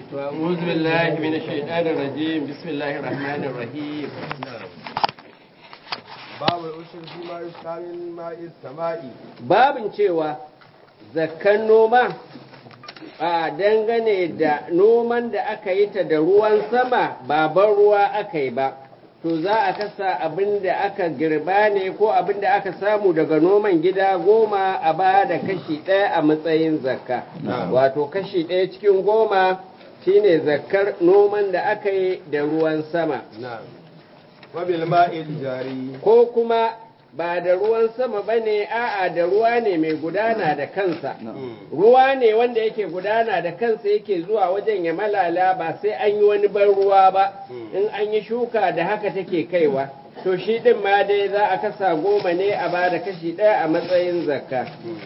أعوذ بالله من الشيطان الرجيم بسم الله الرحمن الرحيم babu ushur fi ma yusqa min ma'i sama'i babin cewa zakkan noma a dangane da noman da aka yi ta da ruwan sama ba ban ruwa aka yi ba to za a kasa abin da aka girba ne ko abin da aka samu daga noman gida goma a ba da kashi ɗaya a matsayin zakka wato kashi ɗaya cikin goma shine zakkar noman da aka yi da ruwan sama na'am wa bil ma'il jari ko kuma ba da ruwan sama ba ne a'a da ruwa ne mai gudana da kansa ruwa ne wanda yake gudana da kansa yake zuwa wajen ya malala ba sai an yi wani ban ruwa ba in an yi shuka da haka take kaiwa to shi din ma dai za a kasa goma ne a ba da kashi ɗaya a matsayin zakka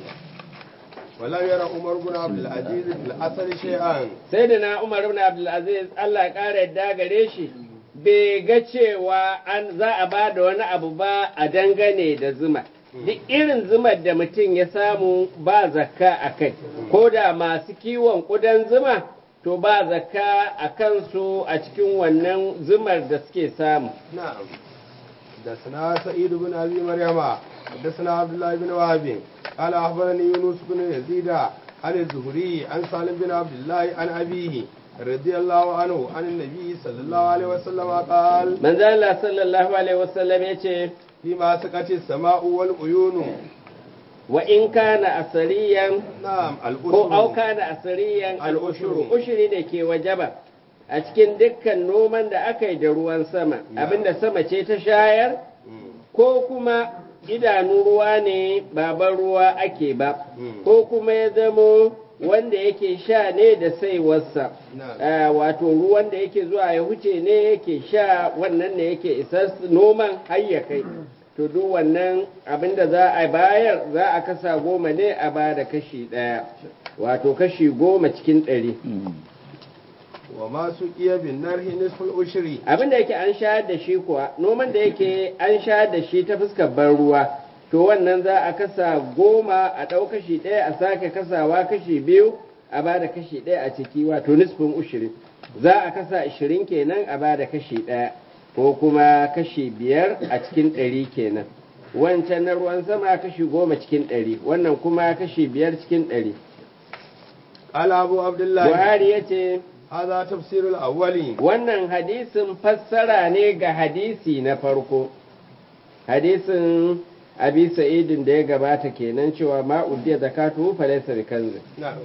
wala yara umar bin abdul aziz fil asal shay'an sai da na umar ibn abdulaziz Allah ya ƙara yadda gare shi bai ga cewa an za a ba da wani abu ba a dangane da zuma duk irin zumar da mutum ya samu ba zakka a kai ko da masu kiwon ƙudan zuma to ba zakka a kansu a cikin wannan zumar da suke samu نعم حدثنا سعيد بن ابي مريم حدثنا عبد الله بن وهب قال اخبرني يونس بن يزيد عن الزهري عن سالم بن عبد الله عن ابيه رضي الله عنه عن النبي صلى الله عليه وسلم قال manzo Allah sallallahu alaihi wasallam yace فيما سكت السماء والعيون wa in kana asariyan نعم ko au الأسر kana asariyan Al-ushuru. al'ushuru ushuri ne ke wajaba a cikin dukkan noman da aka yi da ruwan sama abinda sama ce ta shayar ko kuma idanu ruwa ne baban ruwa ake ba Mm. ko kuma ya zamo wanda yake sha ne da saiwarsa Na'am. Ah, wato ruwan da yake zuwa ya huce ne yake sha wannan ne yake isar noman har ya kai to duk wannan abinda za a bayar za a kasa goma ne a ba da kashi ɗaya wato kashi goma cikin ɗari وما سقي بالنار نصف الأشر abinda yake an shayar da shi kuwa noman da yake an shayar da shi ta fuskar ban ruwa to wannan za a kasa goma a ɗau kashi ɗaya a sake kasawa kashi biyu a ba da kashi ɗaya a ciki wato nisfin ushirin za a kasa ashirin kenan a ba da kashi ɗaya ko kuma kashi biyar a cikin ɗari kenan wancan na ruwan sama kashi goma cikin ɗari wannan kuma kashi biyar cikin ɗari قال أبو عبد الله buhari ya ce هذا تفسير الأول wannan hadisin fassara ne ga hadisi na farko hadisin abi sa'idin da ya gabata kenan cewa ma uddiya zakatu fa laysa bikanzi نعم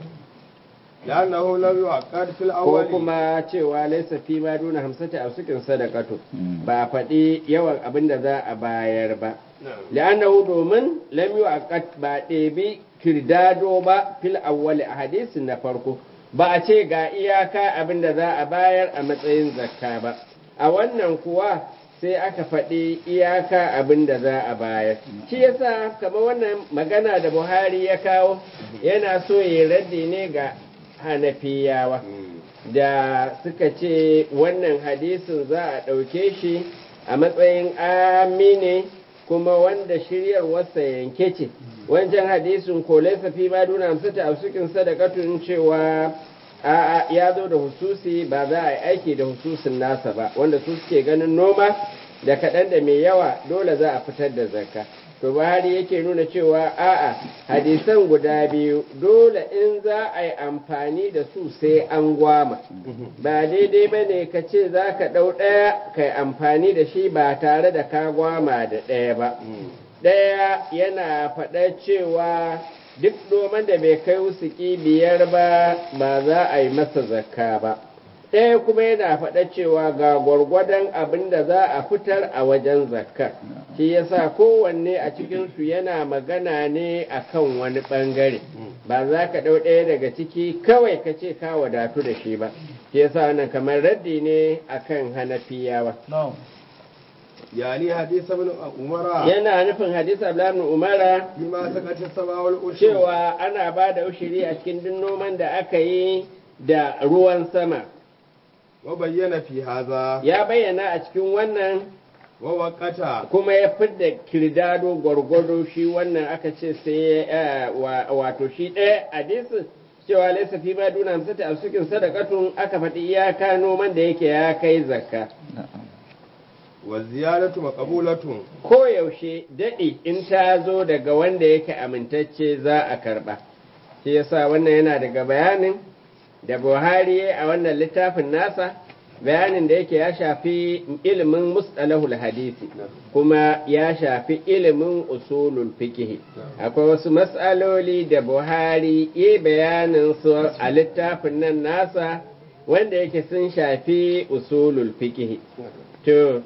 لأنه لم يعقد في ko الأول kuma cewa laysa fi ma duna hamsati aw sukin sadaqatu ba faɗi yawan abin da za a bayar ba نعم la'annahu domin lam yu'aqqat ba ɗebi kirdado ba fil awwali a hadisin na farko ba a ce ga iyaka abin da za a bayar a matsayin zakka ba a wannan kuwa sai aka faɗi iyaka abin da za a bayar shi yasa kamar wannan magana da buhari ya kawo yana so ya raddi ne ga hanafiyawa da suka ce wannan hadisin za a ɗauke shi a matsayin amine kuma wanda shiryarwarsa yanke ce wancan hadisin ko laifa fi ma duna hamsata a sukin sadakatun cewa a ya zo da hususi ba za a yi aiki da hususin nasa ba wanda su suke ganin noma da kaɗan da mai yawa dole za a fitar da zakka to buhari yake nuna cewa a'a hadisan guda biyu dole in za a yi amfani da su sai an gwama ba daidai ba ne ka ce za ka ɗau ɗaya ka yi amfani da shi ba tare da ka gwama da ɗaya ba ɗaya yana faɗa cewa duk noman da bai kai wusuki biyar ba ba za a yi masa zakka ba ɗaya kuma yana faɗa cewa ga gwargwadon abin da za a fitar a wajen zakka shi yasa kowanne a cikinsu yana magana ne akan wani ɓangare ba za ka ɗau ɗaya daga ciki kawai ka ce ka wadatu da shi ba shi yasa wannan kamar raddi ne akan hanafiyawa يعني حديث ابن عمر yana nufin hadisi Abdullahi ibn Umara فيما سكت السماء والأشر cewa ana ba da ushiri a cikin duk noman da aka yi da ruwan sama وبين في هذا ya bayyana a cikin wannan ووقت kuma ya fidda kirdado gwargwado shi wannan aka ce sai eh, wa- wato shi ɗaya hadisin cewa laisa fi ma duna hamsati a cikin sadakatun aka faɗi iyaka noman da yake ya kai zakka wa ziyadatu maqbulatun ko yaushe daɗi in ta zo daga wanda yake amintacce za a karɓa shi yasa wannan yana daga bayanin da buhari a wannan littafin nasa bayanin da yake ya shafi ilimin mustalahul hadisi kuma ya shafi ilimin usulul fiqh akwai wasu matsaloli da buhari ya bayanin su a littafin nan nasa wanda yake sun shafi usulul fiqh to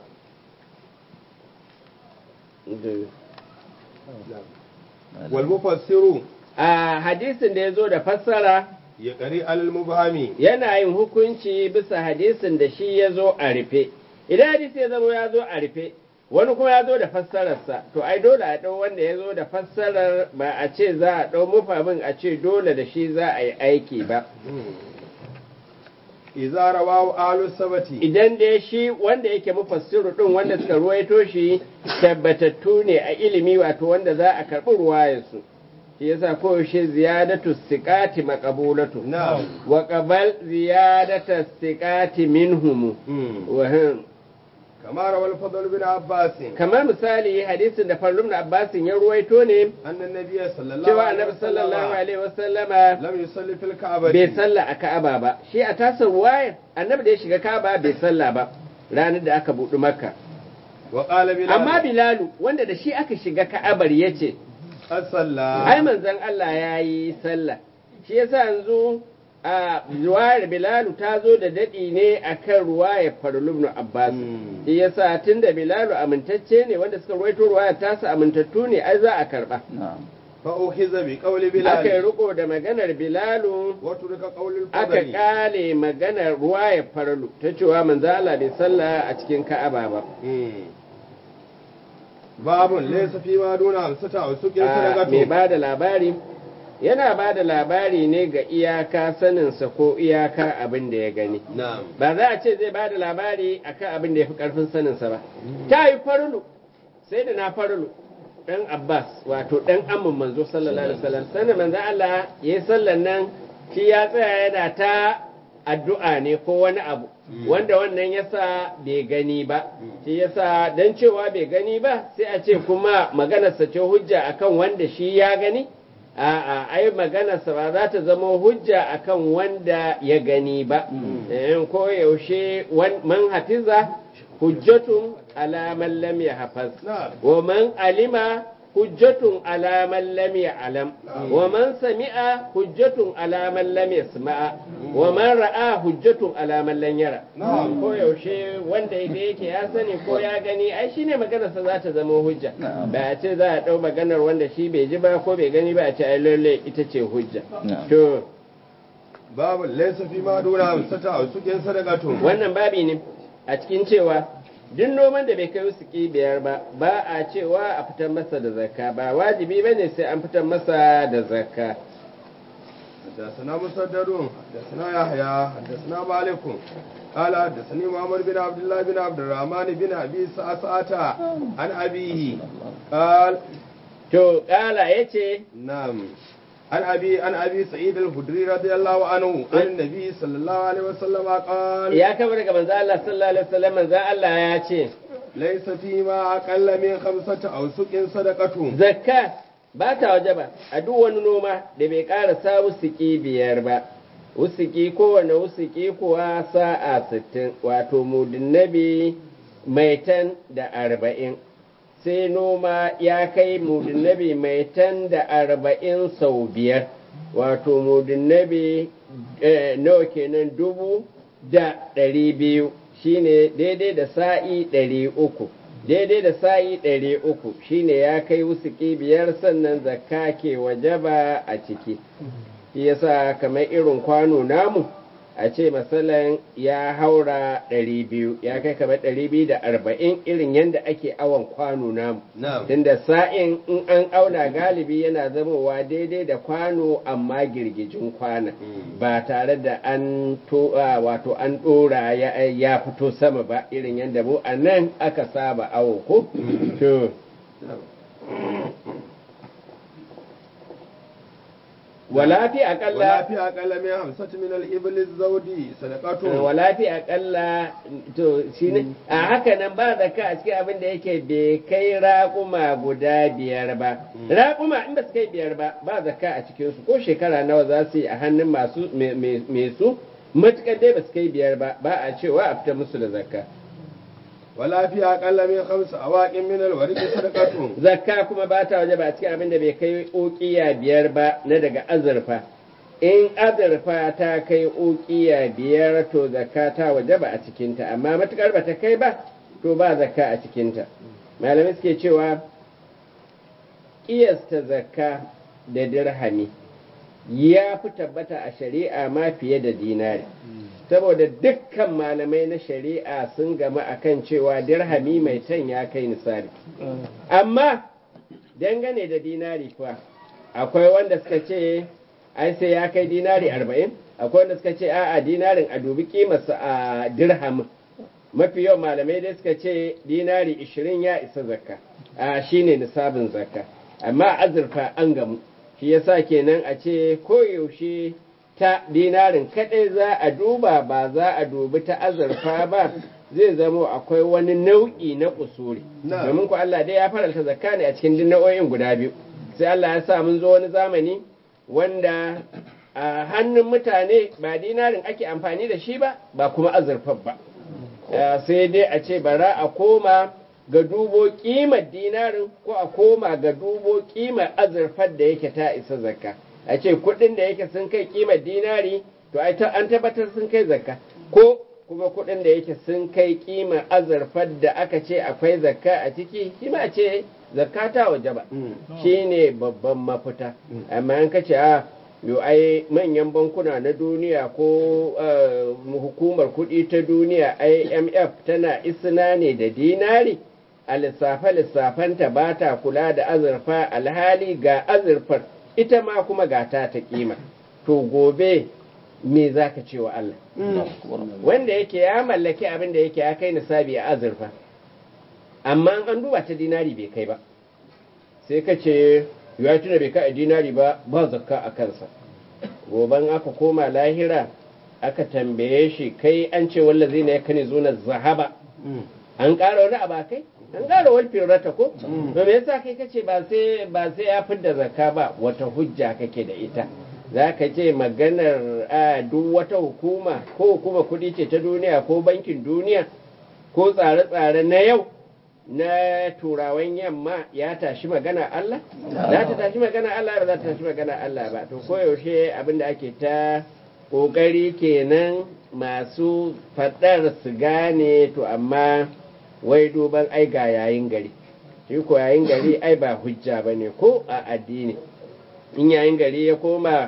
wal mufassiru a hadisin da ya zo da fassara ya qari al mubhami yana yin hukunci bisa hadisin da shi ya zo a rufe idan hadisi ya zama ya zo a rufe wani kuma ya zo da fassararsa to ai dole a ɗau wanda ya zo da fassarar ba a ce za a ɗau mufamin a ce dole da shi za a yi aiki ba idza rawahu ahlu sabati idan dai shi wanda yake mufassiru din wanda suka ruwaito shi tabbatattu ne a ilimi wato wanda za a karɓi ruwayarsu shi yasa koyaushe ziyadatu siqati maqbulatu na'am wa qabal ziyadata siqati minhum wa hum kama rawal fadl bin abbas kamar misali hadisin da Farlum na Abbasin ya ruwaito ne anna nabiyya sallallahu cewa alaihi annabi sallallahu wasallam alaihi wasallama lam yusalli fil ka'bati bai salla a Ka'aba ba shi a tasar ruwayar annabi da ya shiga Ka'aba bai salla ba ranar da aka buɗi Makka wa qala bilal amma Bilalu wanda da shi aka shiga Ka'abar yace as-salla ai manzon Allah ya yi sallah shi yasa yanzu a ruwayar Bilalu ta zo da daɗi ne akan ruwayar Farlum na Abbas Mm. shi yasa tunda Bilalu amintacce ne wanda suka ruwaito ruwayar tasa amintattu ne ai za a karba fa ukhiza bi qawli aka yi bilal riko da maganar Bilalu wa turika qawli aka al-fadl kale maganar ruwayar Farlu ta cewa manzo Allah bai sallah a cikin Ka'aba ba babun laysa fi ma duna hamsata aw suqin a mai sadaqatu ba da labari yana ba da labari ne ga iyaka saninsa ko iyaka abin da ya gani na'am ba za a ce zai ba da labari akan abin da ya fi ƙarfin saninsa ba ta yi farulu sai da na farulu ɗan abbas wato ɗan amin manzo sallallahu alaihi wasallam sanin manzo Allah ya yi sallan nan shi ya tsaya yana ta addu'a ne ko wani abu wanda wannan yasa bai gani ba shi yasa dan cewa bai gani ba sai a ce kuma maganarsa ce hujja akan wanda shi ya gani a'a ai maganarsa ba za ta zama hujja akan wanda ya gani ba eh ko yaushe wan- man hafiza hujjatun ala man lam yahfaz na'am wa man alima hujjatun ala man lam ya'lam wa man sami'a hujjatun ala man lam yasma'a wa man ra'a hujjatun ala man lam yara Na'am. ko yaushe wanda da yake ya sani ko ya gani ai shine maganarsa za ta zama hujja ba a ce za a dau maganar wanda shi bai ji ba ko bai gani ba a ce ai lalle ita ce hujja to babun laysa fi ma duna hamsata aw suqin sadaqatu wannan babi ne a cikin cewa duk noman da bai kai wusuki biyar ba ba a cewa a fitar masa da zakka ba wajibi ba ne sai an fitar masa da zakka حدثنا مسدد حدثنا يحيى حدثنا مالك قال حدثني محمد بن عبد الله بن عبد الرحمن بن ابي سعسعة عن ابيه قال to kala ya ce نعم عن ابي عن ابي سعيد الخدري رضي الله عنه عن النبي صلى الله عليه وسلم قال ya kama daga manzo Allah sallallahu alaihi wasallam manzo Allah ya ce ليس فيما اقل من خمسة اوسق صدقة zakka ba ta waje ba a duk wani noma da bai karasa wusuki biyar ba wusuki kowane wusuki kuwa sa'a sittin wato mudinnabi maitan da arba'in sai noma ya kai mudinnabi maitan da arba'in sau biyar wato mudinnabi eh, nawa kenan dubu da ɗari biyu shine daidai da sa'i ɗari uku daidai da sa'i ɗari uku shine ya kai wusuki biyar sannan zakka ke wajaba a ciki shi yasa kamar irin kwano namu a ce masalan ya haura ɗari biyu ya kai kamar ɗari biyu da arba'in irin yadda ake awon kwano namu نعم tunda sa'in in an auna galibi yana zamowa daidai da kwano amma girgijin kwana ba tare da an to a, wato an dora ya, ya fito sama ba irin yadda mu a nan aka saba awo ko to wala fi ولا aqalla في أقل من خمسة من الإبل الزودي صدقة wala fi aqalla to shine a haka nan ba zakka a cikin abin da yake bai kai raƙuma guda biyar ba raƙuma in ba su kai biyar ba ba zakka a cikin su ko shekara nawa za su yi a hannun masu me- me me su matukar dai ba su kai biyar ba ba a cewa a fita musu da zakka ولا في أقل من خمس أواق من الورق صدقة zakka kuma ba ta waje ba a cikin abin da bai kai ukiya biyar ba na daga azurfa in azurfa ta kai ukiya biyar to zakka ta waje ba a cikinta amma matukar ba ta kai ba to ba zakka a cikinta malamai suke cewa kiyasta zakka da dirhami ya fi tabbata a shari'a ma fiye da dinari saboda dukkan malamai na shari'a sun gama akan cewa dirhami mai tan ya kai nisari amma dangane da dinari kuwa akwai wanda suka ce ai sai ya kai dinari arba'in akwai wanda suka ce a'a dinarin a dubi kimarsa a dirhamin mafi yawan malamai dai suka ce dinari ishirin ya isa zakka a shine nisabin zakka amma azurfa an gamu shi yasa kenan a ce koyaushe ta dinarin kadai za a duba ba za a dubi ta azurfa ba zai zamo akwai wani nau'i na kusuri Na'am. domin ku Allah dai ya faralta zakka ne a cikin duk nau'o'in guda biyu sai Allah ya sa mun zo wani zamani wanda a hannun mutane ba dinarin ake amfani da shi ba ba kuma azurfar ba Uh, sai dai a ce bara a koma ga dubo kimar dinarin ko a koma ga dubo kimar azurfar da yake ta isa zakka a ce kudin da yake sun kai kimar dinari to ai ta- an tabbatar sun kai zakka ko kuma kudin da yake sun kai kimar azurfar da aka ce akwai zakka a ciki shi ma a ce zakka ta waje ba shine babban mafita amma an kace a yo ai manyan bankuna na duniya ko eh, hukumar kuɗi ta duniya imf tana isna ne da dinari a lissafe-lissafenta ba ta kula da azurfa alhali ga azurfar ita ma kuma ga ta ta kima to gobe me za ka ce wa Allah wanda yake ya mallaki abin da yake ya kai nisabi a azurfa amma an duba ta dinari bai kai ba sai ka ce ya tuna bai kai a dinari ba ba zakka a kansa goban aka koma lahira aka tambaye shi kai an ce wallazi ne ya kane zuna zahaba an ƙara wani abu a kai an ƙara wani firata ko to me yasa kai kace ba sai ba sai ya fidda zakka ba wata hujja kake da ita za ka ce maganar a duk wata hukuma ko hukuma kuɗi ce ta duniya ko bankin duniya ko tsare-tsare na yau na turawan yamma ya tashi magana Allah? Za ta tashi magana Allah ba za ta tashi magana Allah ba. To koyaushe abinda ake ta ƙoƙari kenan masu faɗar su gane to amma wai duban ai ga yayin gari. Shi ko yayin gari ai ba hujja ba ne ko a addini. In yayin gari ya koma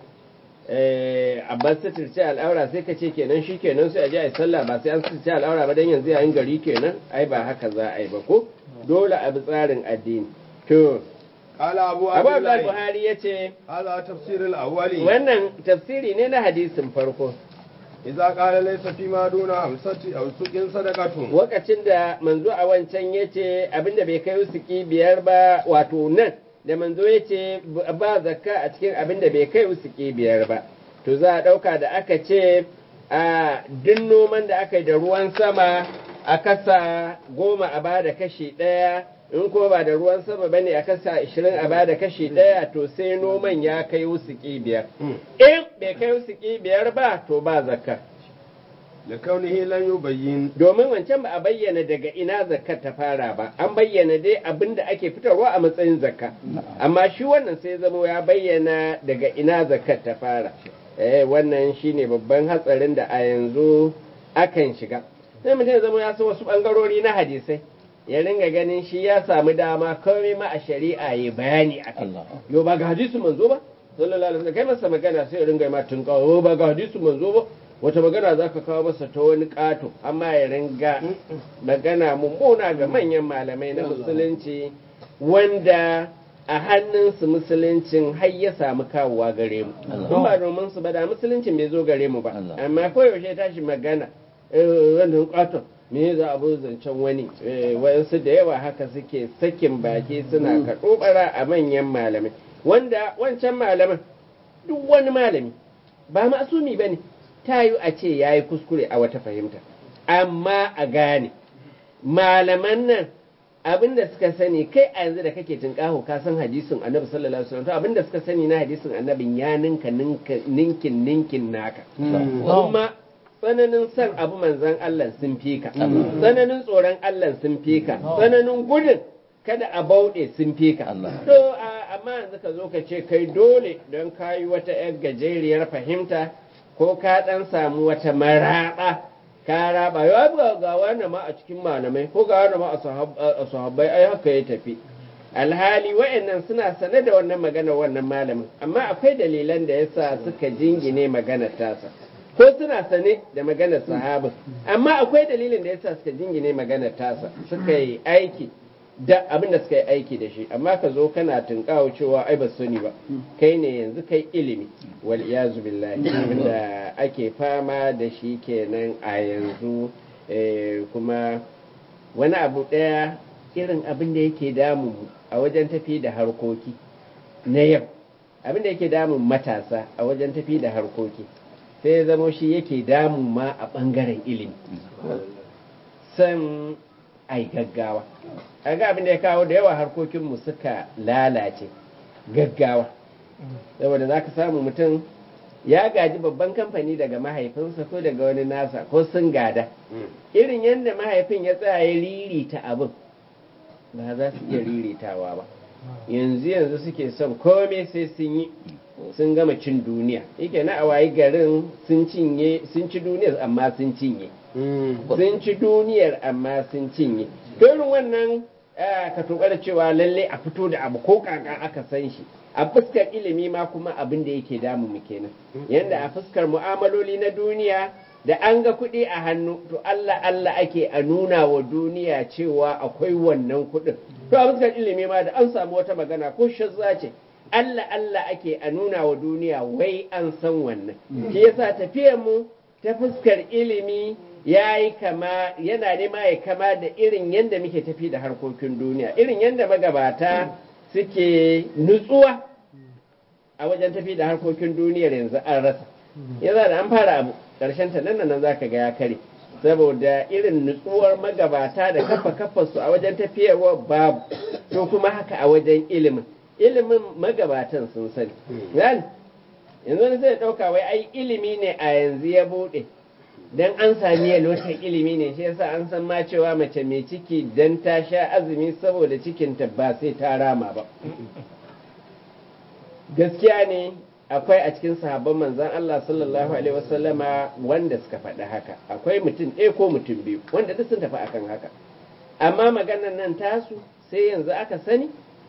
a bar suturce al'aura sai ka ce kenan shi kenan sai a je a yi sallah ba sai an suturce al'aura ba don yanzu yayin gari kenan ai ba haka za a yi ba ko dole a bi tsarin addini to قال أبو abu عبد abdul الله buhari ya ce هذا تفسير الأولي wannan tafsiri ne na hadisin farko إذا قال ليس فيما دون خمسة أو سق صدقة lokacin da manzo a wancan ya ce abinda bai kai usuki biyar ba wato nan da manzo ya ce ba zakka a cikin abinda bai kai usuki biyar ba to za a ɗauka da aka ce a duk noman da aka yi da ruwan sama a kasa goma a bada kashi ɗaya in ko ba da ruwan sama bane a kasa ashirin a bada kashi ɗaya to sai noman ya kai usuki biyar in bai kai usuki biyar ba to ba zakka لكونه لن يبين domin wancan ba a bayyana daga ina zakkar ta fara ba an bayyana dai abin da ake fitarwa a matsayin zakka amma shi wannan sai zamo ya bayyana daga ina zakkar ta fara eh wannan shine babban hatsarin da a yanzu akan shiga sai mutum ya zama ya san wasu bangarori na hadisai ya ringa ganin shi ya samu dama komai ma a shari'a ya bayani a kai yo ba ga hadisu manzo ba sallallahu alaihi wasallam kai masa magana sai ya ringa ma tun kawo ba ga hadisu manzo ba wata magana za ka kawo masa ta wani ƙato amma ya ringa magana mummuna ga manyan malamai na musulunci wanda a hannunsu musuluncin har ya samu kawowa gare mu in ba domin su ba da musuluncin bai zo gare mu ba amma koyaushe ya tashi magana eh, wannan ƙaton me za a bu zancen wani Eh, wayansu da yawa haka suke sakin baki suna kaɗobara a manyan malamai wanda wancan malaman duk wani malami ba masumi ba ne ta yi a ce ya yi kuskure a wata fahimta amma a gane malaman nan abinda suka sani kai a yanzu da kake tunƙaho ka san hadisin annabi sallallahu alaihi wasallam to abinda suka sani na hadisin annabin ya ninka ninkin ninkin naka kuma tsananin son abu manzan Allah sun fi ka tsananin tsoron Allah sun fi ka tsananin gudun kada a bauɗe sun fi ka to amma yanzu ka zo ka ce kai dole don kayi wata yar gajeriyar fahimta ko ka ɗan samu wata maraɓa ka raba ya ga ga wani ma a cikin malamai ko ga wani ma a sahabbai ai haka ya tafi alhali wa'annan suna sane da wannan magana wannan malamin amma akwai dalilan da yasa suka jingine maganar tasa ko suna sane da maganar sahabin amma akwai dalilin da yasa suka jingine maganar tasa suka yi aiki da abin da suka yi aiki da shi amma ka zo kana tunkawo cewa ai ba sani ba kai ne yanzu kai ilimi wal iyazu billahi abinda ake fama da shi kenan a yanzu kuma wani abu ɗaya irin abin da yake damu a wajen tafi da harkoki na yau abin da yake damun matasa a wajen tafi da harkoki sai ya zamo shi yake damun ma a ɓangaren ilimi san ai gaggawa a ga abin da ya kawo da yawa harkokinmu suka lalace gaggawa saboda za ka samu mutum ya gaji babban kamfani daga mahaifinsa ko daga wani nasa ko sun gada irin yadda mahaifin ya tsaya ya ririta abin ba za su iya riritawa ba yanzu yanzu suke son komai sai sun yi sun gama cin duniya yake na a wayi garin sun cinye sun ci duniyar amma sun cinye sun ci duniyar amma sun cinye irin wannan ka da cewa lalle a fito da abu ko kaka aka san shi a fuskar ilimi ma kuma abin da yake damu mu kenan yanda a fuskar mu'amaloli na duniya da an ga kuɗi a hannu to Allah Allah ake a nuna wa duniya cewa akwai wannan kuɗin to a fuskar ilimi ma da an samu wata magana ko shazza ce Allah Allah ake a nuna wa duniya wai an san wannan shi yasa tafiyar mu ta fuskar ilimi ya yi kama yana nema ya kama da irin yadda muke tafi da harkokin duniya irin yadda magabata suke nutsuwa a wajen tafi da harkokin duniyar yanzu an rasa yanzu da an fara abu ƙarshen ta nan nan zaka ga ya kare saboda irin nutsuwar magabata da kafa kafa su a wajen tafiyarwa babu to kuma haka a wajen ilimin ilimin magabatan sun sani yanzu ne sai ɗauka wai ai ilimi ne a yanzu ya buɗe dan an sami yalwatar ilimi ne shi yasa an san ma cewa mace mai ciki dan ta sha azumi saboda cikinta ba sai ta rama ba gaskiya ne akwai a cikin sahabban manzan Allah sallallahu alaihi wasallama wanda suka faɗi haka akwai mutum ɗaya ko mutum biyu wanda duk sun tafi akan haka amma maganar nan tasu sai yanzu aka sani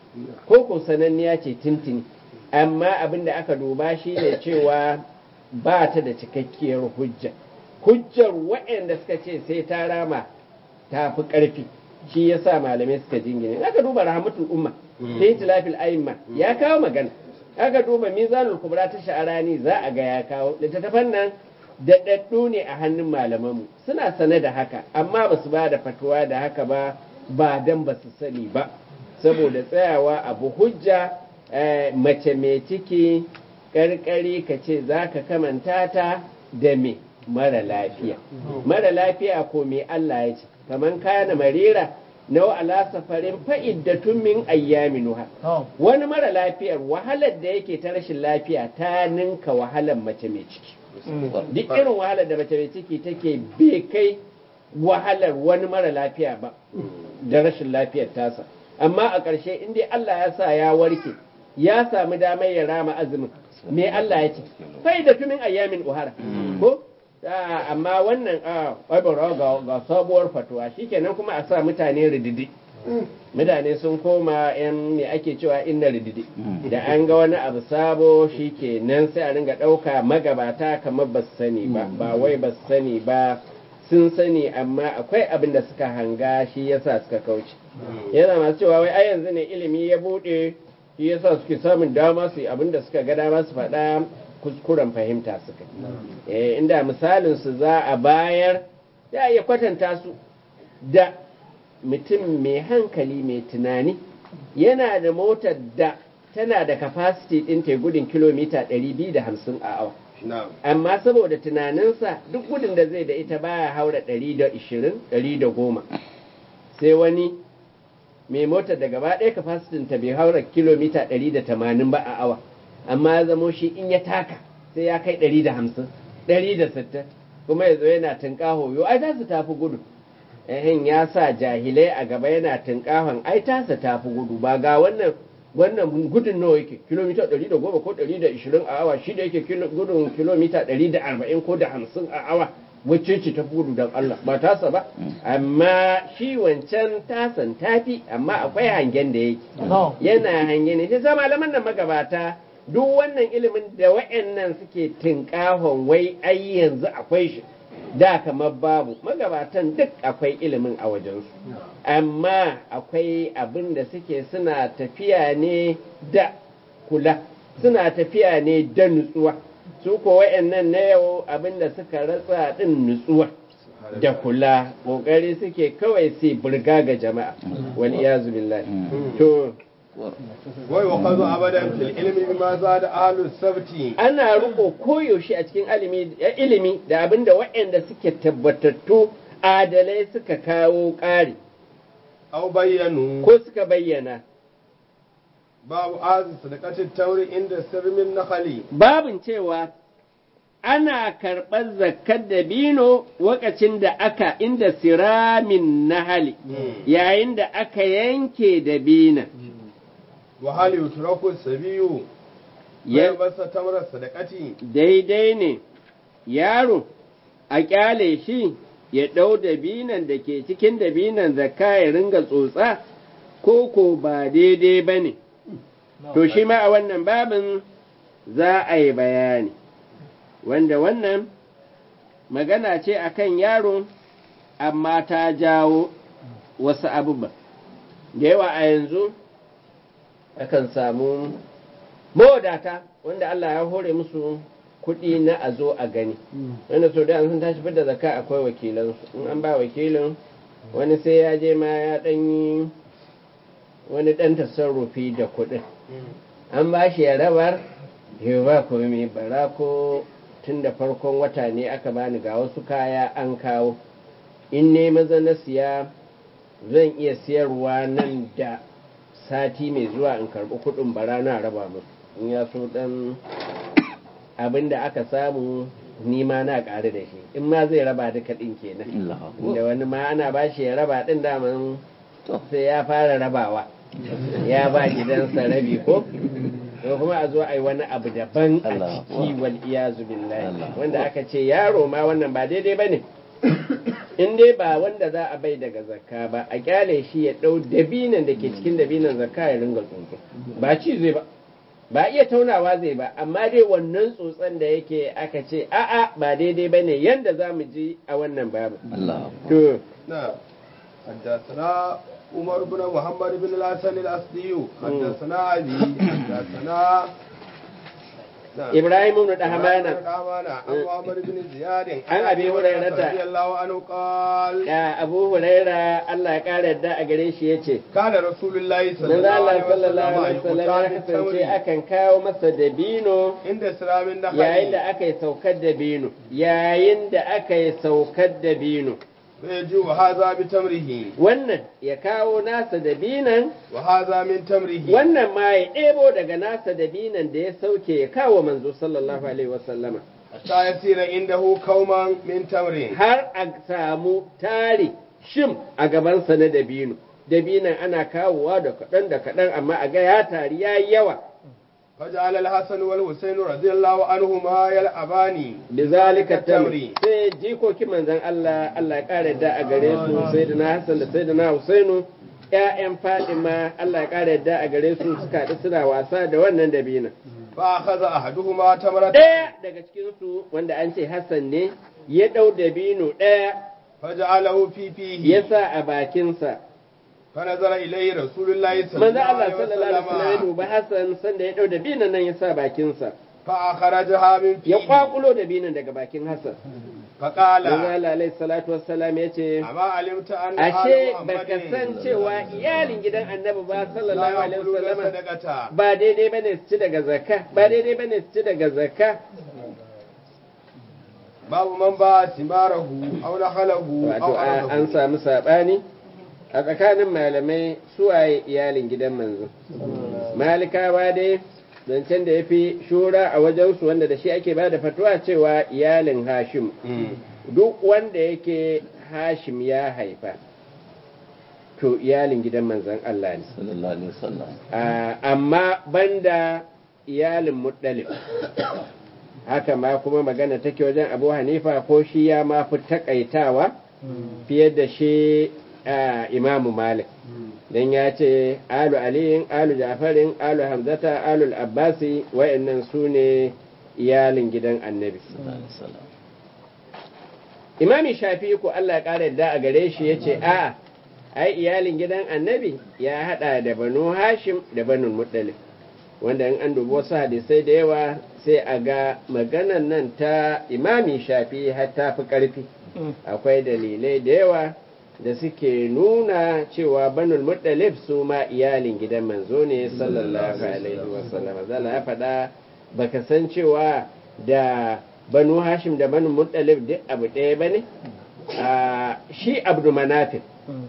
ko ko sananniya ce tintini amma abin da aka duba shi ne cewa ba ta da cikakkiyar hujja hujjar waɗanda suka ce sai ta rama ta fi ƙarfi shi ya sa malamai suka jingine aka duba rahmatul umma sai tilafil aimma ya kawo magana aka duba mizanul kubra ta sha'arani za a ga ya kawo littattafan nan daɗaɗɗu ne a hannun malamanmu suna sane da haka amma ba su ba da fatuwa da haka ba ba dan ba su sani ba saboda tsayawa abu hujja mace mai ciki ƙarƙari ka ce za ka kamanta ta da me mara lafiya mara lafiya ko me Allah ya ce kaman kana marira nau ala safarin fa'iddatun min ayyaminuha wani mara lafiyar wahalar da yake ta rashin lafiya ta ninka wahalar mace mai ciki duk irin wahalar da mace mai ciki take bai kai wahalar wani mara lafiya ba da rashin lafiyar tasa amma a ƙarshe in dai Allah ya sa ya warke ya samu damar ya rama azumin me Allah ya ce fa'iddatun min ayyamin uhara ko amma wannan ƙwabara ga sabuwar fatuwa shikenan kuma a sa mutane rididi mutane sun koma yan me ake cewa inna rididi da an ga wani abu sabo shikenan sai a ringa ɗauka magabata kamar ba su sani ba ba wai ba su sani ba sun sani amma akwai abin da suka hanga shi yasa suka kauce yana masu cewa wai ai yanzu ne ilimi ya buɗe shi yasa suke samun dama su yi abin da suka ga dama su faɗa kuskuren fahimta suka eh inda misalin su za a bayar ya iya kwatanta su da mutum mai hankali mai tunani yana da motar da tana da capacity ɗin ta gudun kilomita 250 a awa na'am amma saboda tunaninsa duk gudun da zai da ita baya haura 120 110 sai wani mai motar da gaba ɗaya capacity ta bai haura kilomita 180 ba a awa amma ya zamo shi in ya taka sai ya kai 150 160 kuma ya zo yana tunƙaho yo ai za su tafi gudu ehin ya sa jahilai a gaba yana tunkahon ai tasa tafi gudu ba ga wannan wannan gudun nawa yake kilomita 110 ko 120 a awa shi da yake kilo- gudun kilomita 140 ko da 50 a awa wacce ce ta gudu don Allah ba tasa ba amma shi wancan tasan tafi amma akwai hangen da yake yana hange ne sai sa malaman nan magabata duk wannan ilimin da wa'annan suke tinkahon wai ai yanzu akwai shi da kamar babu magabatan duk akwai ilimin a wajensu amma akwai abin da suke suna tafiya ne da kula suna tafiya ne da nutsuwa su ko wa'annan na yau abin da suka ratsa din nutsuwa da kula kokari suke kawai sai burga ga jama'a wal iyazu billahi to wai wa kazo abadan fil ilmi bima zada ahlus sabti ana riko koyaushe a cikin ilimi ilimi da abinda waɗanda suke tabbatattu adalai suka kawo ƙari aw bayyanu ko suka bayyana babu azu sadaqatit tawri inda sirmin nakhali babin cewa ana karɓar zakkar dabino wakacin da aka inda siramin nahali yayin da aka yanke dabina wa hal yutraku sabiyu Ya- ya basa tamra sadaqati daidai ne yaro a kyale shi ya ɗau dabinan da ke cikin dabinan zakka ya ringa tsotsa ko ko ba daidai ba ne to shi ma a wannan babin za a yi bayani wanda wannan magana ce akan yaro amma ta jawo wasu abubuwa da yawa a yanzu akan samu mawadata wanda Allah ya hore musu kuɗi na a zo a gani wanda so da an sun tashi fidda zakka akwai wakilansu in an ba wakilin wani sai ya je ma ya ɗan yi wani ɗan tasarrufi da kuɗin an ba shi ya rabar yau ba komai bara ko tun da farkon wata ne aka bani ga wasu kaya an kawo in ne maza na siya zan iya siyarwa nan da sati mai zuwa in karɓi kuɗin bara na raba musu in ya so ɗan abin da aka samu ni ma na ƙari da shi in ma zai raba duka ɗin kenan da wani ma ana ba shi ya raba ɗin daman sai ya fara rabawa ya ba gidansa rabi ko ko kuma a zo a yi wani abu daban a Allah. ciki wal iyazu billahi Allah. wanda aka ce yaro ma wannan ba daidai ba ne in dai ba wanda za a bai daga zakka ba a kyale shi ya ɗau dabinan da ke cikin dabinan zakka ya ringa tsotso ba ci zai ba ba iya taunawa zai ba amma dai wannan tsotson da yake aka ce a'a ba daidai ba ne yanda za mu ji a wannan babu Allah to نعم حدثنا عمر بن محمد بن الحسن الأسدي حدثنا أبي حدثنا نعم. ibrahim ibn dahmana دهمانا عن محمد بن زياد عن أبي هريرة. رضي الله عنه قال ya abu huraira Allah ya kare yadda a gare shi yace كان رسول الله صلى manzo الله Allah عليه sallallahu alaihi وسلم wasallam ya يقتاد kasance التمر akan kawo masa dabino عند سلام النخل yayin da aka yi saukar dabino yayin da aka yi saukar dabino فيجي وهذا بتمره wannan ya kawo nasa dabinan وهذا من تمره wannan ma ya ɗebo daga nasa dabinan da ya sauke ya kawo manzo sallallahu alaihi wasallama حتى يصير عنده كوما من تمر har a samu tari shim a gabansa na dabino dabinan ana kawowa da kaɗan da kaɗan amma a ga ya tari ya yi yawa فجعل الحسن والحسين رضي الله عنهما يلعبان bizalika Tamri. tamri sai jikokin manzon Allah Allah ya kare da a gare su sayyidina Hassan da sayyidina Husainu ƴaƴan Fatima Allah ya kare da a gare su suka haɗu suna wasa da wannan dabina فأخذ أحدهما تمرة ɗaya daga cikin su wanda an ce Hassan ne ya ɗau dabino ɗaya فجعله في فيه ya sa a bakinsa فنظر إليه رسول الله صلى manzon الله Allah عليه sallallahu alaihi wasallam ya وسلم duba Hassan sanda ya ɗau dabinan nan ya sa bakinsa فأخرجها من ya فيه kwakulo dabinan daga bakin Hassan فقال Manzo Allah alaihi salatu wassalam ya ce أما علمت أن ashe آل baka محمد san cewa iyalin gidan annabi ba لا sallallahu alaihi يأكلون wasallam صدقة ba daidai bane su ci daga zakka ba daidai bane su ci daga zakka باب من باع ثماره أو نخله wato أو a- an أرضه samu sabani a tsakanin malamai suwaye iyalin gidan manzo malikawa dai zancen da ya fi shura a wajensu wanda da shi ake ba da fatuwa cewa iyalin hashim duk wanda yake hashim ya haifa to iyalin gidan manzon Allah ne sallallahu alaihi wasallam Ah, amma banda iyalin muɗalib haka ma kuma magana take wajen abu hanifa ko shi ya ma fi takaitawa fiye da shi ah, imamu malik don ya ce alu aliyin alu jafarin alu hamzata alu abbasi wa'annan su ne iyalin gidan annabi sallallahu alaihi wasallam imami shafi ko Allah ya ƙara yadda a gare shi ya ce a ai iyalin gidan annabi ya haɗa da banu hashim da banu muɗalif wanda in an dubi wasu hadisai da yawa sai a ga maganan nan ta imami shafi har ta fi ƙarfi akwai dalilai da yawa da suke nuna cewa banul muɗalif su ma iyalin gidan manzo ne sallallahu alaihi wasallam zala ya faɗa baka san cewa da banu hashim da banu muɗalif duk abu ɗaya ba ne shi abdu manafin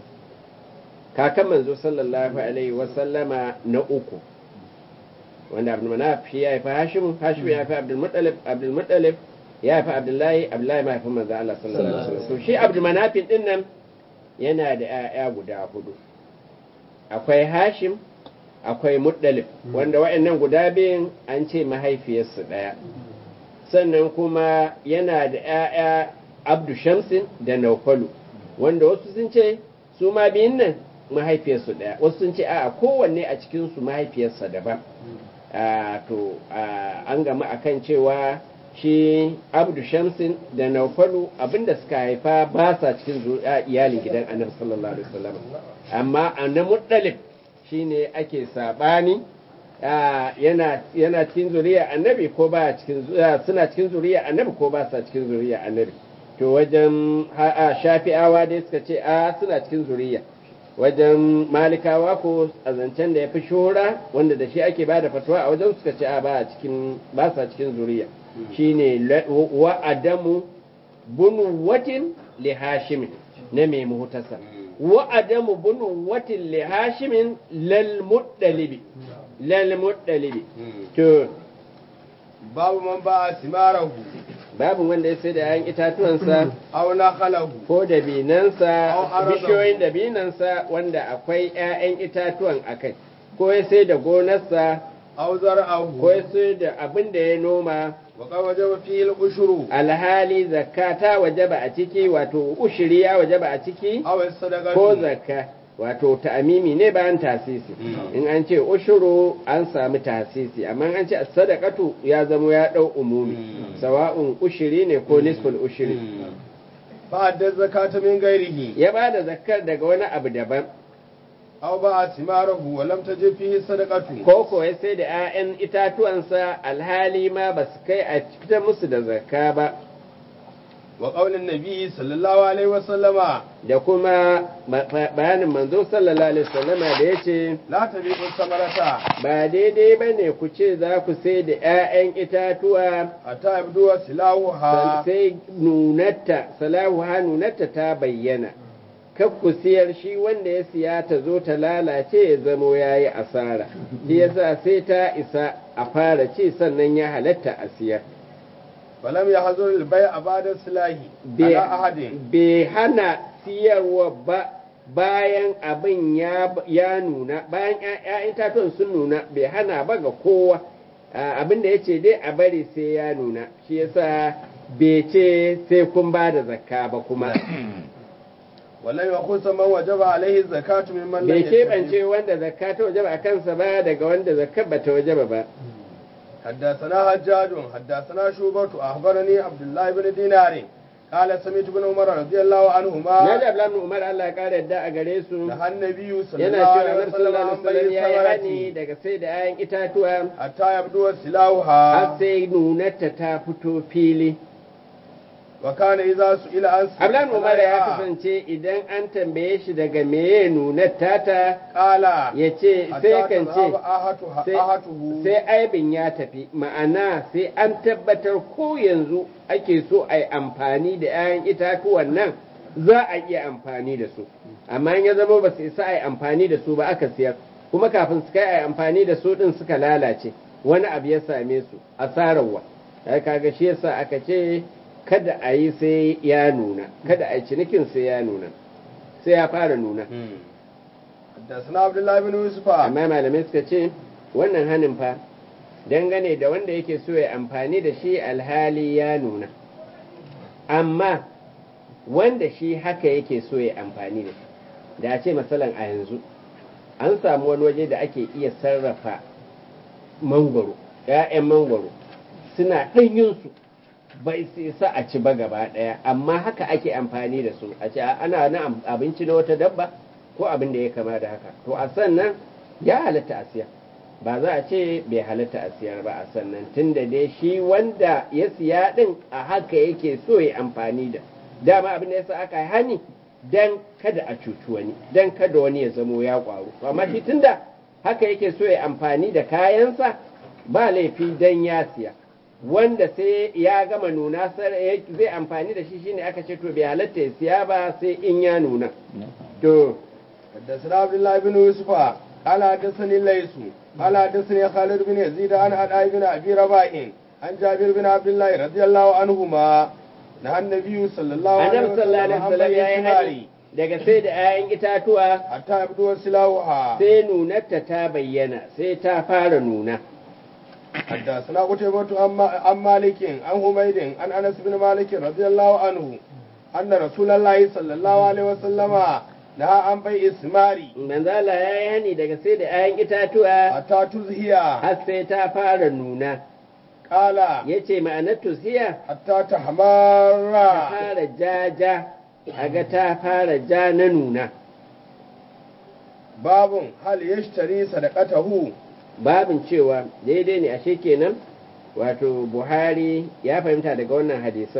kakan manzo sallallahu alaihi wasallama na uku wanda abdul manaf shi ya haifi hashim hashim ya haifi abdul muttalib abdul muttalib ya haifi abdullahi abdullahi ma haifi manzo Allah sallallahu alaihi wasallam to shi abdul manafin din nan yana da ƴaƴa guda hudu akwai hashim akwai muttalib wanda wa'annan guda biyun an ce mahaifiyarsu ɗaya sannan kuma yana da ƴaƴa abdu shamsin da naufalu wanda wasu sun ce su ma biyun nan mahaifiyarsu ɗaya wasu sun ce a kowanne a cikinsu mahaifiyarsa daban to an gama akan cewa shi abdu shamsin da naufalu abinda suka haifa ba sa cikin iyalin gidan annabi sallallahu alaihi wasallam amma annabi muttalib shine ake sabani yana yana cikin zuriya annabi ko ba cikin suna cikin zuriya annabi ko ba sa cikin zuriya annabi to wajen shafi'awa dai suka ce a suna cikin zuriya wajen malikawa ko a zancen da ya fi shura wanda da shi ake bada fatuwa a wajen suka ce a ba cikin ba sa cikin zuriya shine wa adamu bunu watin li hashimin na mai muhtasa wa adamu bunu watin li hashimin lal muddalibi lal muddalibi to babu man ba simarahu babu wanda ya sai da yayan itatuwansa aw nakhalahu ko dabinansa Au arabahu. bishiyoyin dabinansa wanda akwai 'ya'yan itatuwan a kai ko ya sai da gonarsa aw zar'ahu ko ya sai da abin da ya noma wa qad wajaba fihi al-ushru alhali zakka ta wajaba a ciki wato ushiri ya wajaba a ciki aw as-sadaqatu ko zakka wato ta'amimi ne bayan tasisi in an ce ushuru an sami tasisi amma an ce sadaqatu ya zamo ya dau umumi sawa'un ushiri ne ko nisful ushiri fa adda zakata min ghairihi ya bada zakkar daga wani abu daban aw ba simarahu wa lam tajib fihi sadaqatu ko ko ya sai da 'ya'yan itatuwansa alhali ma ba su kai a fitar musu da zakka ba wa qaulin nabi sallallahu alaihi wa sallama da kuma ba- ba- bayanin manzo sallallahu alaihi wasallama da ya ce la tabiqu samarata ba daidai ba ne ku ce za ku sai da 'ya'yan itatuwa hatta yabdu silahuha sai nunatta salahu ha nunatta ta bayyana kar ku siyar shi wanda ya siya ta zo ta lalace ya zamo ya yi asara shi yasa sai ta isa a fara ci sannan ya halatta a siyar falam yahzur al-bay'a ba'da silahi bai ala ahadin bai hana siyarwa ba bayan abin ya, ya nuna bayan ‘ya'yan tatuwan sun nuna bai hana ba ga kowa Ah, abin da ya ce dai a bari sai ya nuna shi yasa bai ce sai kun ba da zakka ba kuma walam yakhusa man wajaba alaihi zakatu mimman lam bai yattabi. keɓance wanda zakka ta wajaba a kansa ba daga wanda zakka ba ta wajaba ba حدثنا حجاج حدثنا شوبة أخبرني عبد الله بن دينار قال سمعت بن عمر رضي الله na عنهما da Abdullahi Umar Allah ya kara yadda a gare su نهى النبي صلى yana الله cewa عليه Annabi وسلم sallallahu عن alaihi wasallam ya yi بيع hani الثمرة daga sai da 'ya'yan itatuwa حتى يبدو har سلاحها sai nunarta ta fito fili wa kana idza su'ila an Abdullahi Umar ya kasance idan an tambaye shi daga meye nunar tata qala ya ce sai kan ce sai- ahatuhu sai aibin ya tafi ma'ana sai an tabbatar ko yanzu ake so a yi amfani da 'ya'yan itatuwan nan za a iya amfani da su amma in ya zama ba su isa a yi amfani da su ba aka siyar kuma kafin su kai a yi amfani da su din suka lalace wani abu ya same su asararwa ai kaga shi yasa aka ce kada a yi sai ya nuna kada a yi cinikin sai ya nuna sai ya fara nuna حدثنا عبد الله بن يوسف amma malamai suka ce wannan hanin fa dangane da wanda yake so ya amfani da shi alhali ya nuna amma wanda shi haka yake so ya amfani da shi da a ce matsalan a yanzu an samu wani waje da ake iya sarrafa mangwaro ‘ya'yan mangwaro suna ɗanyinsu bai su isa a ci ba gaba ɗaya amma haka ake amfani da su a ce ana na abinci na wata dabba ko abin da ya kama da haka to a sannan ya halatta a siya ba za a ce bai halatta a siyar ba a sannan tun da dai shi wanda ya siya ɗin a haka yake so ya amfani da dama abin da ya sa aka yi hani dan kada a cuci wani dan kada wani ya zamo ya ƙwaro amma shi tunda haka yake so ya amfani da kayansa ba laifi dan ya siya wanda sai ya gama nuna zai amfani da shi shine aka ce to bai halatta ya siya ba sai in ya nuna to حدثنا عبد الله بن يوسف قال حدثني الليث قال حدثني خالد بن يزيد عن عدي بن ابي رباح عن جابر بن عبد الله رضي الله عنهما نهى النبي صلى الله عليه annabi sallallahu alaihi وسلم عن wasallam بيع ya yi الثمار hani daga sai da 'ya'yan itatuwa حتى يبدو سلاحها sai nunarta ta bayyana sai ta fara nuna حدثنا قتيبة عن عن مالك عن حميد عن انس بن مالك رضي الله عنه ان رسول الله صلى الله عليه وسلم نهى عن بيع الثمار manzala ya yi hani daga sai da 'ya'yan itatuwa حتى تزهي har sai ta fara nuna قال ya ce ma'anar tusiya حتى ta تحمر fara jaja a ga ta fara ja na nuna babun hal yashtari sadaqatahu babin cewa daidai ne ashe kenan wato buhari ya fahimta daga wannan hadisan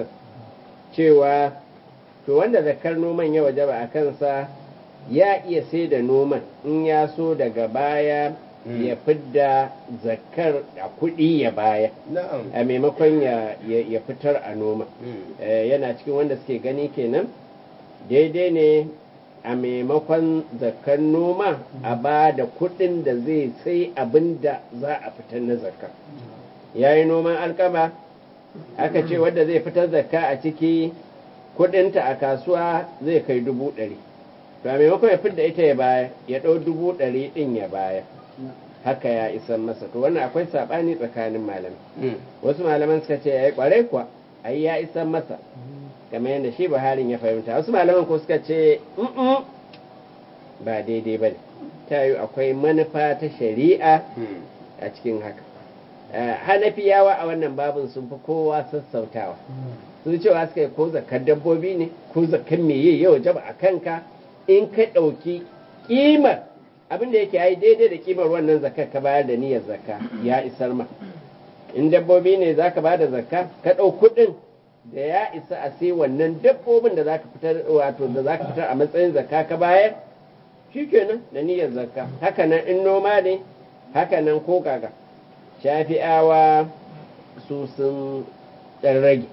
cewa to wanda zakar noman ya wajaba a kansa ya iya sai da noman in ya so daga baya Mm. ya fidda zakar a kuɗi ya baya na'am a maimakon ya, ya, ya fitar a noma Mm. Eh, yana cikin wanda suke gani kenan daidai ne a maimakon zakar noma a ba da kuɗin da zai sai abin da za a fitar na zakka ya yi noman alkama aka ce wadda zai fitar zakka a ciki kuɗinta a kasuwa zai kai dubu ɗari to a maimakon ya fidda ita ya baya ya ɗau dubu ɗari ɗin ya baya haka ya isan masa to wannan akwai saɓani tsakanin malamai Mm. wasu malaman suka ce ai kwarai kuwa ai ya isan masa kamar yadda shi buharin ya fahimta wasu malaman ko suka ce "Mm-mm, ba daidai ba ne ta yi akwai manufa ta shari'a Mm. a cikin haka Eh, hanafiyawa a wannan babin sun fi kowa sassautawa sun cewa suka yi ko zakar dabbobi ne ko zakar meye yau jaba a kanka in ka ɗauki ƙimar abin da yake yi daidai da ƙimar wannan zakar ka bayar da niyyar zakka ya isar ma in dabbobi ne za ka ba da zakka ka ɗau kuɗin da ya isa a sai wannan dabbobin da za ka fitar wato da za ka fitar a matsayin zakka ka bayar shikenan da niyyar zakka haka nan in noma ne haka nan ko gaga shafi'awa su sun ɗan rage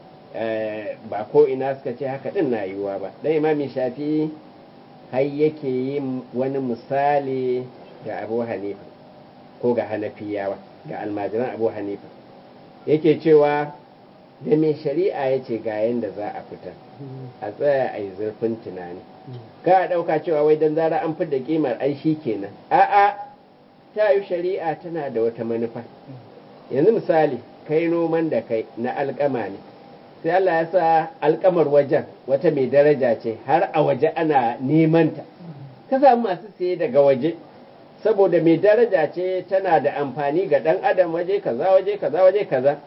Eh, ba ko ina suka ce haka ɗin na yiwuwa ba dan imami shafi har yake yin wani misali ga abu hanifa ko ga hanafiyawa ga almajiran abu hanifa yake cewa da mai shari'a ya ce ga yadda za a fita a tsaya a yi zurfin tunani ka a ɗauka cewa wai don zara an fidda kimar ai shi kenan a'a ta yi shari'a tana da wata manufa yanzu misali kai noman da kai na alkama ne sai Allah ya sa alkamar wajen wata mai daraja ce har a waje ana neman ta ka samu masu siye daga waje saboda mai daraja ce tana da amfani ga ɗan adam waje kaza waje kaza waje kaza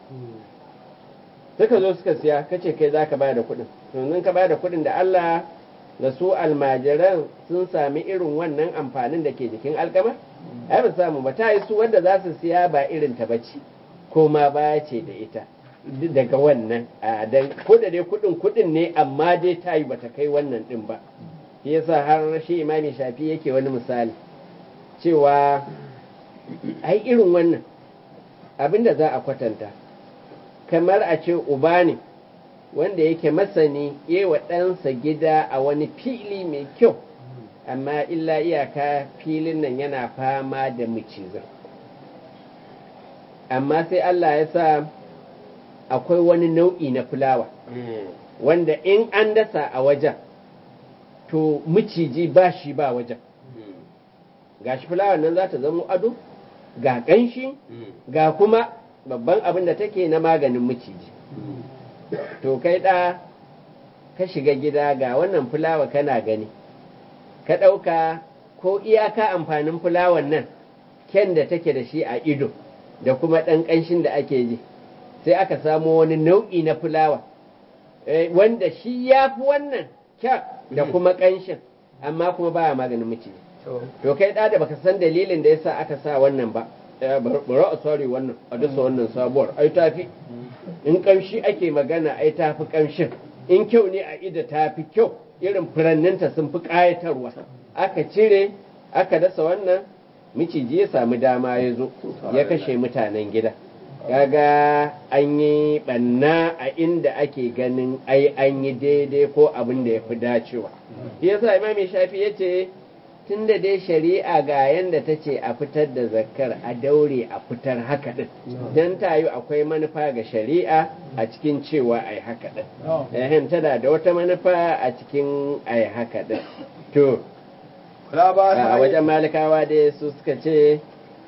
suka zo suka siya kace kai zaka ba da kuɗin yanzu ka ba da kuɗin da Allah da su almajiran sun sami irin wannan amfanin da ke jikin alkama ai ba samu ba ta yi su wanda za su siya ba irin ta bace ko ma baya ce da ita daga wannan a dan ko da dai kudin kudin ne amma dai ta yi bata kai wannan din ba shi yasa har shi imami shafi yake wani misali cewa ai irin wannan abinda za a kwatanta kamar a ce uba ne wanda yake masani yi wa ɗansa gida a wani fili mai kyau amma illa iyaka filin nan yana fama da macizan amma sai Allah ya sa akwai wani nau'i na fulawa wanda in an dasa a wajen to miciji ba shi ba wajen ga shi fulawar nan za ta zama ado ga ƙanshi ga kuma babban abin da take na maganin miciji to kai ɗa ka shiga gida ga wannan fulawa kana gani ka ɗauka ko iyaka amfanin fulawar nan kyan da take da shi a ido da kuma ɗan ƙanshin da ake ji sai aka samo wani nau'i na fulawa wanda shi ya fi wannan kyan da kuma ƙanshin amma kuma baya maganin miciji to kai ɗa da baka san dalilin da yasa aka sa wannan ba bari a sorry wannan a dasa wannan sabuwar ai tafi in ƙamshi ake magana ai tafi ƙamshin in kyau ne a ida tafi kyau irin furanninta sun fi ƙayatarwa aka cire aka dasa wannan miciji ya samu dama ya zo ya kashe mutanen gida kaga an yi ɓanna a inda ake ganin ai an yi daidai ko abin da ya fi dacewa yasa imami shafi ya ce tun da dai shari'a ga yanda ta ce a fitar da zakkar a daure a fitar haka ɗin don ta yi akwai manufa ga shari'a a cikin cewa a yi haka ɗin tana da wata manufa a cikin a yi haka ɗin to a wajen malikawa dai su suka ce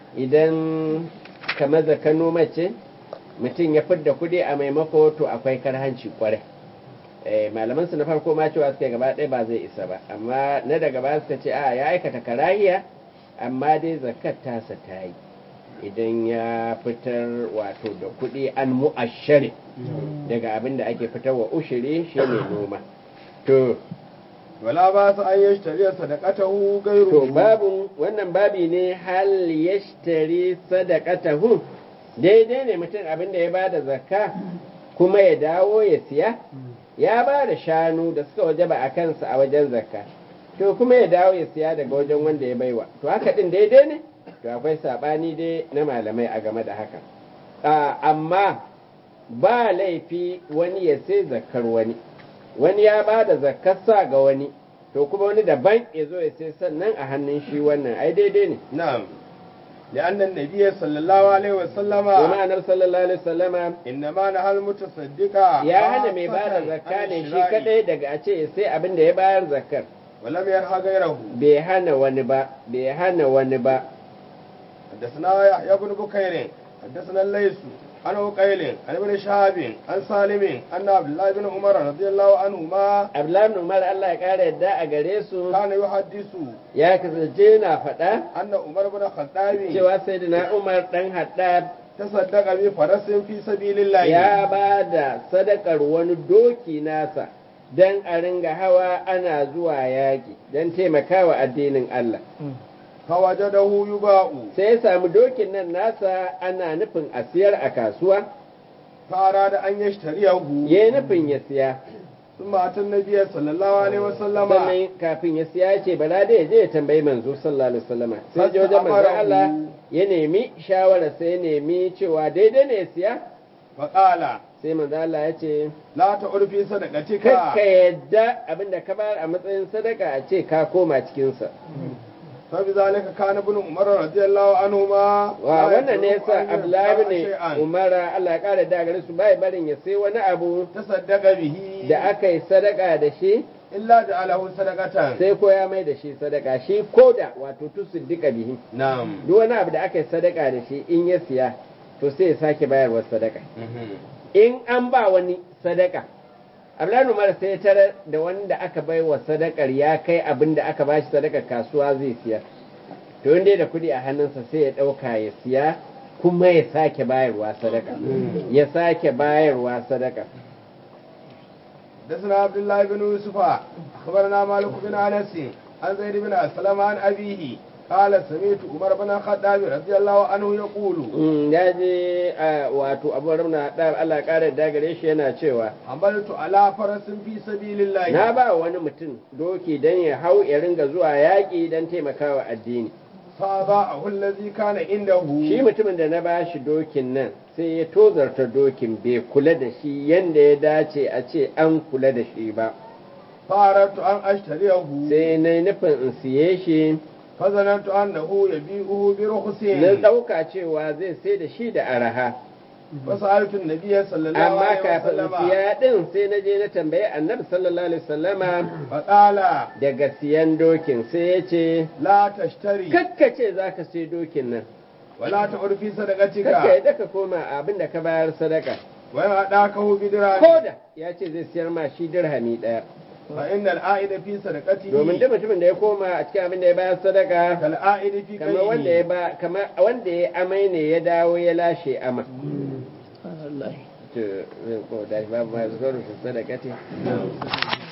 idan kamar zakar noma ce mutum ya fidda kuɗi a maimako to akwai karhanci kwarai malaman su na farko ma cewa suka gaba ɗaya ba zai isa ba amma na daga ba suka ce a ya aikata karahiya amma dai zakat tasa ta yi idan ya fitar wato da kuɗi an mu'ashari daga abin da ake fitar wa ushiri shi ne noma to wala ba su an yashtari sadaqatahu gairu to babu wannan babi ne hal yashtari sadaqatahu daidai ne mutum abin da ya bada zakka kuma ya dawo ya siya ya ba da shanu da suka waje ba a kansa a wajen zakka to kuma ya dawo ya siya daga wajen wanda ya baiwa to haka din daidai ne to akwai sabani dai na malamai a game da haka amma ba laifi wani ya sai zakkar wani wani ya ba da zakkarsa ga wani to kuma wani daban ya zo ya sai sannan a hannun shi wannan ai daidai ne na'am لأن النبي صلى الله عليه وسلم وما النبي صلى الله عليه وسلم إنما نهى المتصدق ya hana mai bada zakka ne shi kadai daga a ce sai abin da ya bayar zakkar ولم ينهى غيره bai hana wani ba bai hana wani ba حدثنا يحيى بن بكير حدثنا الليث عن عقيل عن ابن شهاب عن سالم أن عبد الله بن عمر رضي الله عنهما Abdullahi bin Umar Allah ya kara yadda a gare su كان يحدث ya kasance na faɗa أن عمر بن الخطاب cewa sayyidina Umar dan Haddad تصدق بفرس في سبيل الله ya ba da sadakar wani doki nasa don a ringa hawa ana zuwa yaƙi don taimakawa addinin Allah. فوجده يباع Sai ya samu dokin nan nasa ana nufin a siyar a kasuwa, فأراد أن يشتريه ya yi nufin ya siya. ثم أتى النبي صلى الله عليه وسلم Sannan kafin ya siya ya ce bala da ya je ya tambayi manzo sallallahu alaihi wasallama. Sai je wajen manzo Allah ya nemi shawara sai ya nemi cewa daidai ne ya siya. فقال Sai manzo Allah ya ce لا تعد في صدقتك kakka yadda abinda ka bayar a matsayin sadaka a ce ka koma cikinsa. فبذلك كان ابن عمر رضي الله عنهما wa لا wannan ne يترك yasa أن Abdullahi يدفع ne شيئا Umara Allah ya kara da gare su bai barin ya sai wani abu تصدق به da aka yi sadaka da shi إلا جعله صدقة sai ko ya mai da shi sadaka shi koda wato tusiddika bihi نعم duk wani abu da aka yi sadaka da shi in ya siya to sai ya sake bayarwa sadaka in an ba wani sadaka Abdullahi Umar sai ya tarar da wanda aka bai wa sadakar ya kai abin da aka bashi sadakar kasuwa zai siya to inda da kuɗi a hannunsa sai ya ɗauka ya siya kuma ya sake bayarwa sadaka ya sake bayarwa sadaka حدثنا عبد الله بن يوسف أخبرنا مالك بن أنس عن زيد بن أسلم عن أبيه قال سمعت عمر بن الخطاب رضي الله عنه يقول Mm, ya je a wato abu ramna da Allah ƙara da gare shi yana cewa عملت على فرس في سبيل الله na ba wani mutum doki don ya hau ya ringa zuwa yaƙi don taimakawa addini فأضاعه الذي كان عنده shi mutumin da na ba shi dokin nan sai ya tozarta dokin bai kula da shi yadda ya dace a ce an kula da shi ba فأردت أن أشتريه sai na yi nufin in siye shi فظننت أنه يبيعه برخص na ɗauka cewa zai sai da shi da araha فسألت النبي صلى الله amma عليه kafin in وسلم siya ɗin sai na je na tambayi annabi sallallahu alaihi wasallama فقال daga siyan dokin sai ya ce لا تشتري kakkace za ka sai dokin nan ولا تعد في kakka صدقتك yadda ka koma abin da ka bayar sadaka وإن أداكه بدرهم koda ya ce zai siyar ma shi dirhami ɗaya فإن العائد في صدقته domin duk mutumin da ya koma a cikin abin da ya bayar sadaka كالعائد في kamar wanda ya كيده ba kamar wanda ya amai ne ya dawo ya lashe ama to zai ko da babu ma zuwa sadaka ce